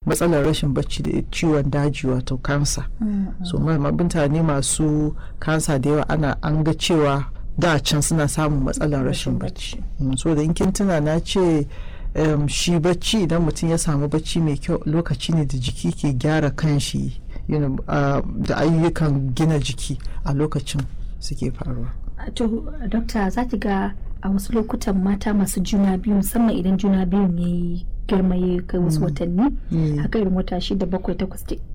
matsalar rashin bacci da ciwon daji wato kansa so mutane masu kansa da yawa ana an ga cewa da can suna samun matsalar rashin bacci so da in kin tuna na ce um, shi bacci idan mutum ya samu bacci mai kyau lokaci ne da jiki ke gyara kanshi you know, uh, da ayyukan gina jiki a lokacin suke faruwa to dokta za ki ga a wasu lokutan mata masu juna biyu musamman idan juna biyun ya yi girma ya kai wasu watanni haka irin wata shida bakwai takwas